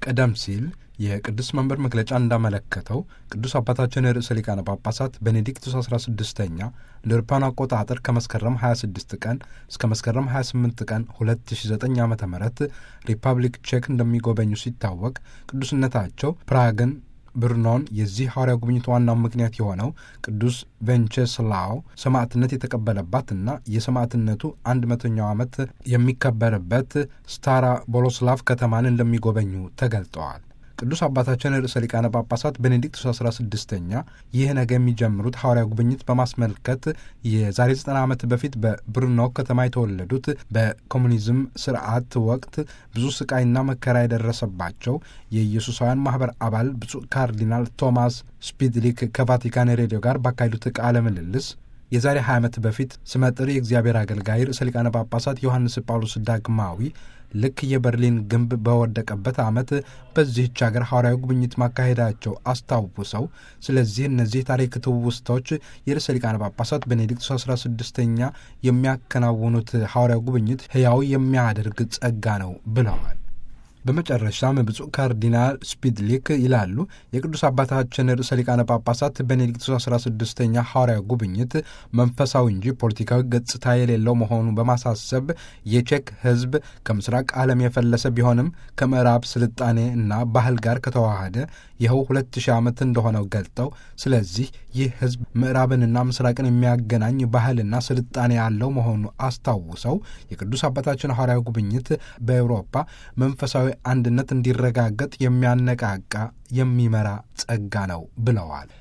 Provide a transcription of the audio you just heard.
ቀደም ሲል የቅዱስ መንበር መግለጫ እንዳመለከተው ቅዱስ አባታችን ርዕሰ ሊቃነ ጳጳሳት ቤኔዲክቱስ 16ኛ እንደ አውሮፓውያን አቆጣጠር ከመስከረም 26 ቀን እስከ መስከረም 28 ቀን 2009 ዓ ም ሪፐብሊክ ቼክ እንደሚጎበኙ ሲታወቅ ቅዱስነታቸው ፕራግን ብርኖን የዚህ ሐዋርያ ጉብኝት ዋናው ምክንያት የሆነው ቅዱስ ቬንቼስላው ሰማዕትነት የተቀበለባትና የሰማዕትነቱ አንድ መቶኛው ዓመት የሚከበርበት ስታራ ቦሎስላቭ ከተማን እንደሚጎበኙ ተገልጠዋል። ቅዱስ አባታችን ርዕሰ ሊቃነ ጳጳሳት ቤኔዲክቱስ 16ኛ ይህ ነገ የሚጀምሩት ሐዋርያ ጉብኝት በማስመልከት የዛሬ 90 ዓመት በፊት በብሩኖ ከተማ የተወለዱት በኮሙኒዝም ስርዓት ወቅት ብዙ ስቃይና መከራ የደረሰባቸው የኢየሱሳውያን ማኅበር አባል ብፁዕ ካርዲናል ቶማስ ስፒድሊክ ከቫቲካን ሬዲዮ ጋር ባካሄዱት ቃለ ምልልስ የዛሬ 20 ዓመት በፊት ስመጥር የእግዚአብሔር አገልጋይ ርዕሰ ሊቃነ ጳጳሳት ዮሐንስ ጳውሎስ ዳግማዊ ልክ የበርሊን ግንብ በወደቀበት ዓመት በዚህች ሀገር ሐዋርያዊ ጉብኝት ማካሄዳቸው አስታውሰው፣ ስለዚህ እነዚህ ታሪክ ትውስታዎች የርዕሰ ሊቃነ ጳጳሳት ቤኔዲክቱስ 16ኛ የሚያከናውኑት ሐዋርያዊ ጉብኝት ሕያው የሚያደርግ ጸጋ ነው ብለዋል። በመጨረሻም ብፁዕ ካርዲናል ስፒድሊክ ይላሉ የቅዱስ አባታችን ርዕሰ ሊቃነ ጳጳሳት ቤኔዲክቱስ 16ኛ ሐዋርያዊ ጉብኝት መንፈሳዊ እንጂ ፖለቲካዊ ገጽታ የሌለው መሆኑ በማሳሰብ የቼክ ሕዝብ ከምስራቅ ዓለም የፈለሰ ቢሆንም ከምዕራብ ስልጣኔ እና ባህል ጋር ከተዋሃደ ይኸው ሁለት ሺህ ዓመት እንደሆነው ገልጠው ስለዚህ ይህ ሕዝብ ምዕራብንና ምስራቅን የሚያገናኝ ባህልና ስልጣኔ ያለው መሆኑ አስታውሰው የቅዱስ አባታችን ሐዋርያዊ ጉብኝት በአውሮፓ መንፈሳዊ አንድነት እንዲረጋገጥ የሚያነቃቃ የሚመራ ጸጋ ነው ብለዋል።